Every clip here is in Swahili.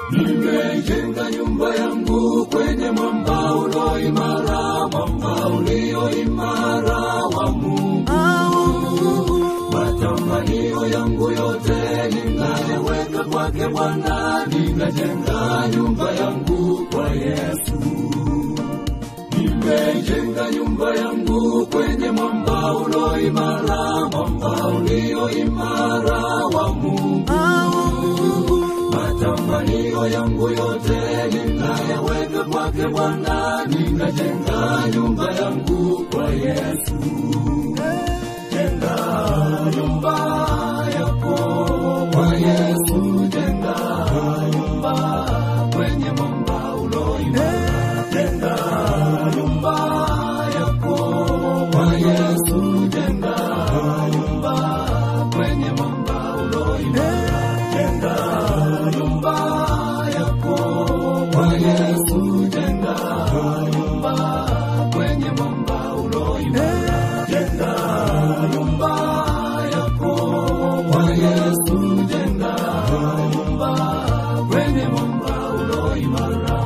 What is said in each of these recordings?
Nimejenga nyumba yangu kwenye mwamba ulo imara, mwamba ulio imara wa Mungu. Matamanio yangu yote ninayeweka kwake Bwana, ninajenga nyumba yangu kwa Yesu. Nimejenga nyumba yangu kwenye mwamba ulo imara, mwamba ulio imara wa Mungu. Matamanio yangu yote ninayeweka kwake Bwana, ninajenga nyumba yangu kwa Yesu. Jenga nyumba yako kwa Yesu, jenga nyumba kwenye mwamba ulo imara. Jenga nyumba yako kwa Yesu, jenga nyumba kwenye mwamba ulo imara. Jenga nyumba yako kwa Yesu, jenga nyumba kwenye mwamba ulo imara. Jenga nyumba yako kwa Yesu, jenga nyumba kwenye mwamba ulo imara.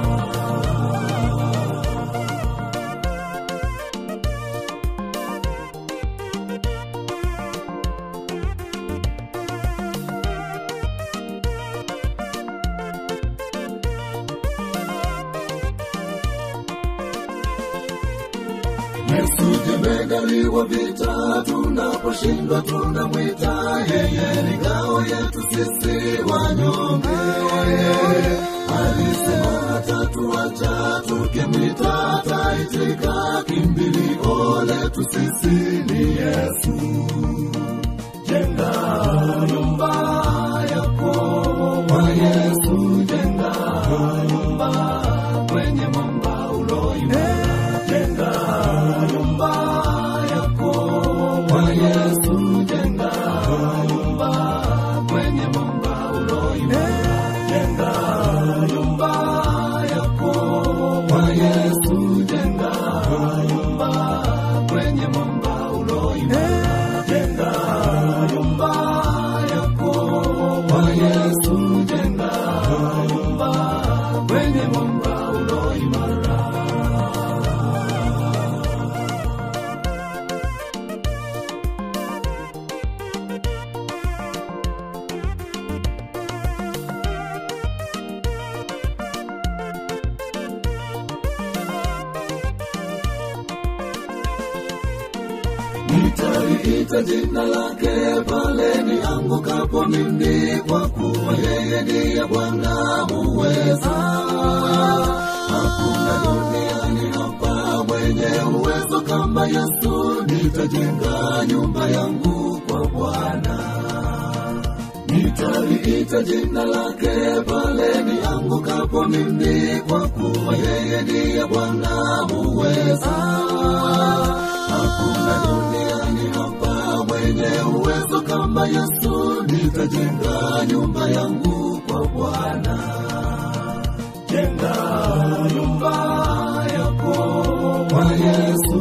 Yesu jemedali wa vita, tunaposhindwa tunamwita yeye, ni ngao yetu sisi wanyonge. Alisema hatatuacha, tukimwita ataitika, kimbilio letu sisi ni Yesu. Jenga nyumba yako kwa Yesu, jenga nyumba kwenye mwamba ulo imara. Jenga nyumba yako kwa Yesu, jenga nyumba kwenye mwamba ulo imara. Jenga nyumba yako kwa Yesu, jenga nyumba kwenye mwamba ulo imara. Jenga nyumba yako kwa Yesu, jenga nyumba kwenye mwamba ulo imara. Nitaliita jina lake pale niangukapo mimi, kwa kuwa yeye ndiye Bwana muweza. Hakuna duniani hapa mwenye uwezo kama Yesu. Nitajenga nyumba yangu kwa Bwana. Nitaliita jina lake pale niangukapo mimi, kwa kuwa yeye ndiye Bwana muweza. Hakuna duniani hapa mwenye uwezo kama Yesu. Nitajenga nyumba yangu kwa Bwana. Jenga nyumba yako kwa Yesu,